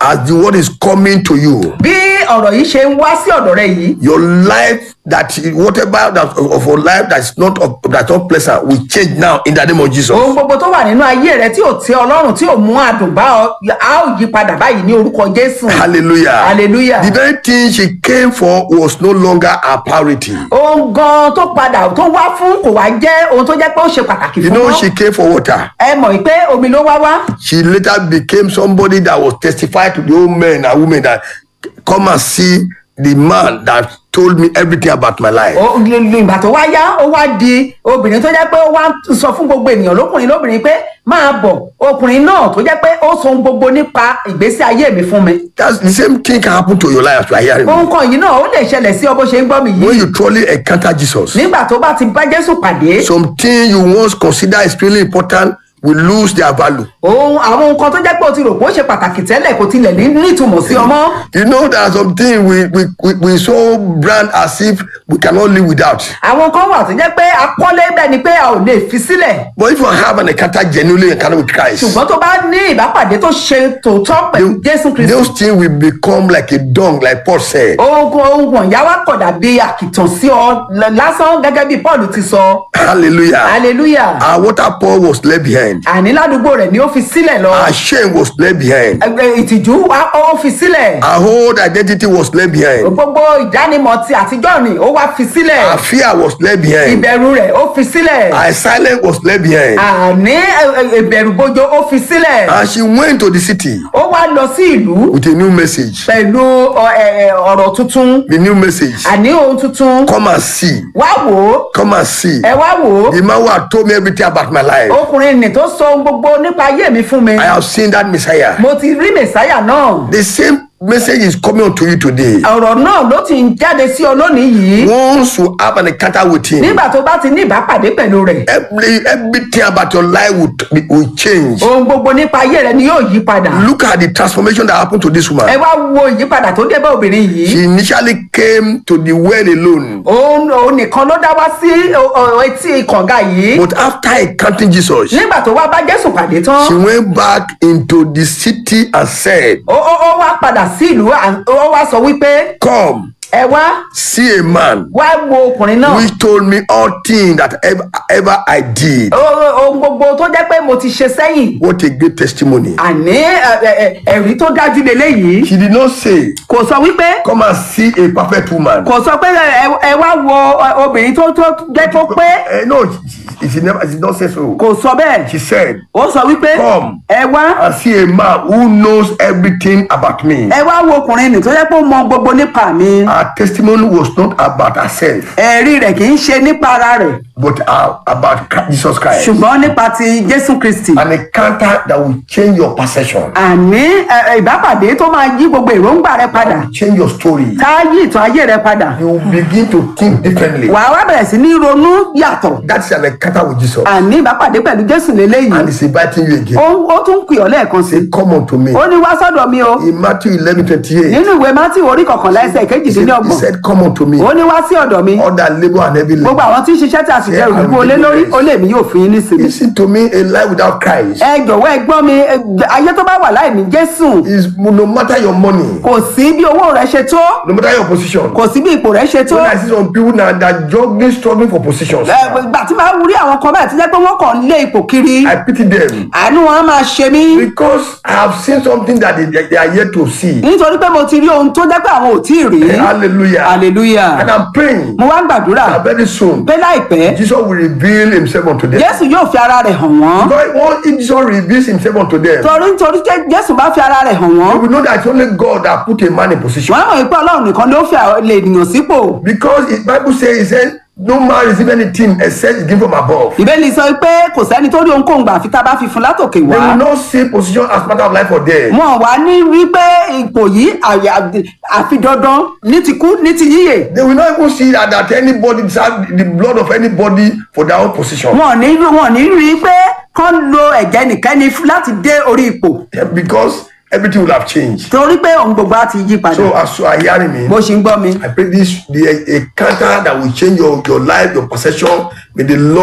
as the word is coming to you, bí ọ̀rọ̀ yìí ṣe ń wá sí ọ̀dọ̀ rẹ yìí your life that whatever that of your life that's not of, that's not pleasant will change now in the name of Jesus. ohun gbogbo tó wà nínú ayé rẹ tí ò tẹ ọlọ́run tí ò mú àdùn bá ọ a ó yí padà báyìí ní orúkọ jésù Hallelujah. Hallelujah. The very thing she came for was no longer a priority. ohun gan tó padà tó wá fún kò wá jẹ́ ohun tó jẹ́ pé ó ṣe pàtàkì You fún know, wọn she came for water. ẹ mọ̀ pé omi ló wá wá She later became somebody that was testified to the old men and women that come and see the man that told me everything about my life. Ó- ìgbà tó wá yá ó wá di obìnrin tó jẹ́ pé ó wá ń sọ fún gbogbo ènìyàn lókùnrin lóbìnrin pé máa bọ̀ ọkùnrin náà tó jẹ́ pé ó sọ ohun gbogbo nípa ìgbésí ayé mi fún mi That's the same thing can happen to your life as you are hearing me. ohun kan yìí náà ó lè ṣẹlẹ̀ sí ọ bó ṣe ń gbọ́ mi When yìí you truly encounter Jesus, nígbà tó bá ti bá jésù pàdé something you once consider extremely important will lose their value. ohun àwọn nǹkan tó jẹ́ pé o ti rò pé ó ṣe pàtàkì tẹ́lẹ̀ kò tilẹ̀ ní nítumọ̀ sí ọmọ You know there are some things we, we, we, we so brand as if we cannot live without. àwọn kan wà tó jẹ́ pé akọ́lé bẹ́ẹ̀ ni pé a ò lè fi sílẹ̀ But if you have an encounter genuinely encounter with Christ, ṣùgbọ́n tó bá ní ìbápàdé tó ṣe tòótọ́ pẹ̀lú jésù kristu those things will become like a dung, like Paul said. ohun ohun wọ̀nyá wá kọ̀ dàbí àkìtàn sí ọ l- lásán gẹ́gẹ́ bí paul ti sọ Hallelujah. hallelujah Our water pour was left behind. àní ládùúgbò rẹ̀ ni ó fi sílẹ̀ lọ Our shame was left behind. Ẹ- ẹ, ìtìjú wá ó fi sílẹ̀ Our whole identity was left behind. gbogbo ìdánimọ̀ ti àtijọ́ ni ó wá fi sílẹ̀ Our fear was left behind. ìbẹ̀rù rẹ̀ ó fi sílẹ̀ Our silence was left behind. àní ẹ, ẹ, ìbẹ̀rù bojo ó fi sílẹ̀ And she went to the city ó wá lọ sí ìlú with a new message. pẹ̀lú ọ, ẹ, ẹ, ọ̀rọ̀ tuntun The new message. àní ohun tuntun Come and see. wá wò ó Come and see. ẹ wá wò ó The man who had told me everything about my life. ọkùnrin nì tó sọ ohun gbogbo nípa ayé mi fún mi I have seen that Messiah. mo ti rí mẹ̀sáyà náà The same message is coming unto you today. ọ̀rọ̀ náà ló ti ń jáde sí ọ lónìí yìí Once you have an encounter with him, nígbà tó bá ti ní ìbápàdé pẹ̀lú rẹ̀ every, everything about your life will, will change. ohun gbogbo nípa ayé rẹ ni yóò yí padà Look at the transformation that happened to this ẹ woman. wá wo ìyípadà tó dé bá obìnrin yìí She initially came to the well alone, òun òun nìkan ló dá wá sí ọ- ọ- etí kànga yìí but after encountering Jesus, nígbà tó wá bá jésù pàdé tán she went back into the city and said, ó ó ó wá padà sí ìlú à- ó wá sọ wípé Come, ẹ wá see a man wá wo ọkùnrin náà which told me all things that ever, ever I did. Ó- ó- ohun gbogbo tó jẹ́ pé mo ti ṣe sẹ́yìn What a great testimony. àní ẹ- ẹ- ẹ- ẹ̀rí tó dájú leléyìí She did not say, kò sọ wípé Come and see a perfect woman. kò sọ pé ẹ ẹ wá wo ọ- obìnrin tó tó jẹ́ tó pé Eh, no, she, she never she did not say so. kò sọ bẹ́ẹ̀ She said, ó sọ wípé Come. ẹ wá and see a man who knows everything about me. ẹ wá wo ọkùnrin nì tó jẹ́ pé ó mọ gbogbo nípa mi Her testimony was not about herself, ẹ̀rí rẹ̀ kì í ṣe nípa ara rẹ̀ but uh, about Christ- Jesus Christ. ṣùgbọ́n nípa ti jésù kristi An encounter that will change your perception, àní ẹ- ẹ, ìbápàdé tó máa yí gbogbo èròǹgbà rẹ padà change your story. tá a yí ìtàn ayé rẹ padà You will begin to think differently. wàá wá bẹ̀rẹ̀ sí ní ronú yàtọ̀ That's an encounter with Jesus. àní ìbápàdé pẹ̀lú jésù lélẹ́yìí And he's inviting you again. ó ó tún pè ọ́ lẹ́ẹ̀kan sí Say, Come unto me. ó ní wá sọ́dọ̀ mi o In Matthew 11 28, nínú ìwé mátì orí kọkànlá ẹsẹ̀ he said, he kejìdínlọ́gbọ̀n said, Come unto me. ó ní wá sí ọ̀dọ̀ mi All that labor and heavy gbogbo labor. àwọn tí ń ṣiṣẹ́ tí a sì jẹ́ olùkú olé lórí ó lè mí yóò fún yín nísìnyí. Listen to me, a life without Christ ẹ jọ̀wọ́ ẹ gbọ́ mi ẹ, ayé tó bá wà láì ní jésù is no matter your money, kò sí bí owó rẹ ṣe tó no matter your position. kò sí bí ipò rẹ ṣe tó. When I see some people now that juggling, struggling for positions, Ẹ, ìgbà tí máa rí àwọn kan báyìí tí jẹ́ pé wọ́n kàn ń lé ipò kiri I pity them àánú wọn á máa ṣe mí because I have seen something that they, they are yet to see. nítorí pé mo ti rí ohun tó jẹ́ pé àwọn ò tí ì rí. Hallelujah. hallelujah And I'm praying mo wá ń gbàdúrà that very soon pé láìpẹ́ Jesus will reveal himself unto them. jésù yóò fi ara rẹ̀ hàn wọ́n Because once if Jesus reveals himself unto them, torí nítorí jẹ́- jésù bá fi ara rẹ̀ hàn wọ́n they will know that it's only God that put a man in position. wọ́n mọ̀ pé ọlọ́run nìkan ló fi àwọn- lè ènìyàn sípò Because the Bible says, it said, no man receive anything except it's given from above. ìbéèlì sọ pé kò sẹ́ni tó rí ohunkóhun gbà àfi tá a bá fi fún látòkè They wá will not see position as matter of life or death. wọn wá ní rí pé ipò yìí àyà- àfi dandan ní ti kú ní ti yíyè They will not even see that, that anybody deserve the blood of anybody for their own position. wọn ò ní rí- wọn ò ní rí pé kán lo ẹ̀jẹ̀ nìkẹ́ni f- láti dé orí ipò Because everything will have changed. torí pé ohun gbogbo á ti yí padà So as you are hearing me, bó ṣe ń gbọ́ mi I pray this the encounter that will change your, your life, your perception. May the Lord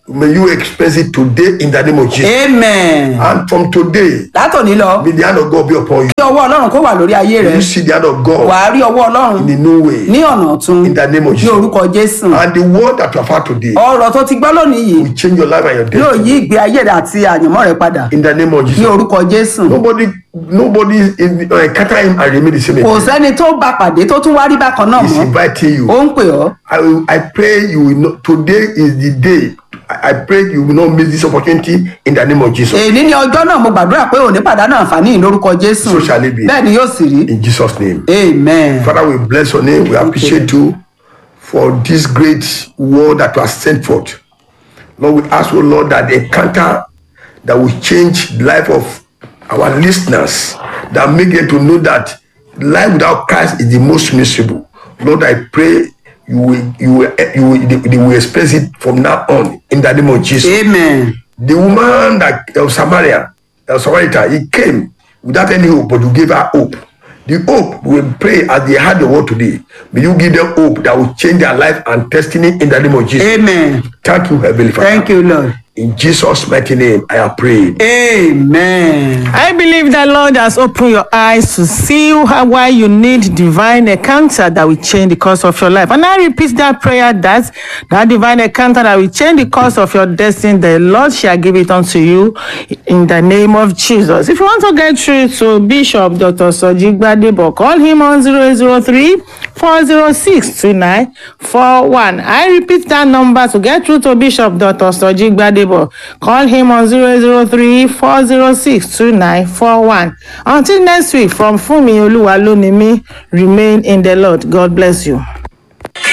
May you experience it today in the name of Jesus. amen And from today, látòní lọ may the hand of God be upon you. kí ọwọ́ ọlọ́run kó wà lórí ayé rẹ May you see the hand of God wàá rí ọwọ́ ọlọ́run in a new way. ní ọ̀nà ọ̀tun In the name of ní Jesus. orúkọ jésù And the word that you have heard today ọ̀rọ̀ tó ti gbọ́ lónìí yìí will change your life and your yóò destiny. yí ìgbé ayé rẹ àti àyànmọ́ rẹ padà In the name of ní Jesus. orúkọ jésù Nobody, nobody in, uh, encounter him and remain the same. kò again. sẹ́ni tó bá pàdé tó tún wá rí bákan náà He's mọ́ inviting you. ó ń pè ọ́ I, will, I pray you will not. Today is the day. I, I pray you will not miss this opportunity in the name of Jesus. èyí ní ọjọ́ náà mo gbàdúrà pé òní pàdánù àǹfààní yìí lórúkọ jésù So shall it be. bẹ́ẹ̀ ni yóò sì rí In Jesus' name. amen Father, we bless your name. We appreciate you for this great word that you have sent forth. Lord, we ask, oh Lord, that the encounter that will change the life of our listeners, that make them to know that life without Christ is the most miserable. Lord, I pray you will, you will, you will, they, they will experience it from now on in the name of Jesus. amen The woman that of Samaria, El Samaritan, he came without any hope, but you gave her hope. The hope we pray as they had the word today. May you give them hope that will change their life and destiny in the name of Jesus. amen Thank you, Heavenly Father. thank you lord In Jesus' mighty name, I have prayed. amen. I believe that Lord has opened your eyes to see how, why you need divine encounter that will change the course of your life. And I repeat that prayer that that divine encounter that will change the course of your destiny, the Lord shall give it unto you in the name of Jesus. If you want to get through to Bishop Dr. Soji Gbadebo, call him on 003 406 2941. I repeat that number to get through to Bishop Dr. Soji Gbadebo. Call him on 003 406 2941. Until next week, from Fumi Oluwalunimi, remain in the Lord. God bless you.